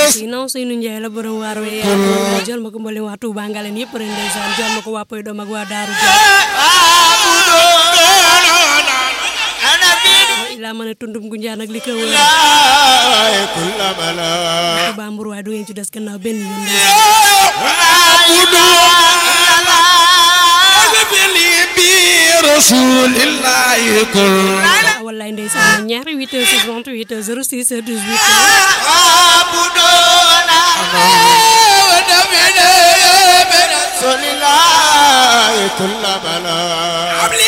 sinon Seynou Ndiaye la borom waar we jël ma ko mboolem waa Touba Ngalen yëpp rek ndeysaan jël ma ko waa Poy Doom ak waa Daaru Jël ilaa ma ne tundum gu njaan ak li ko wër ba mbur waaye du ngeen ci des gannaaw benn yoon rasulillahi kul wallaay ndeysaan ñaari 8 heures 68 heures 06 heures 18 abudona wa damina rasulillahi kul bala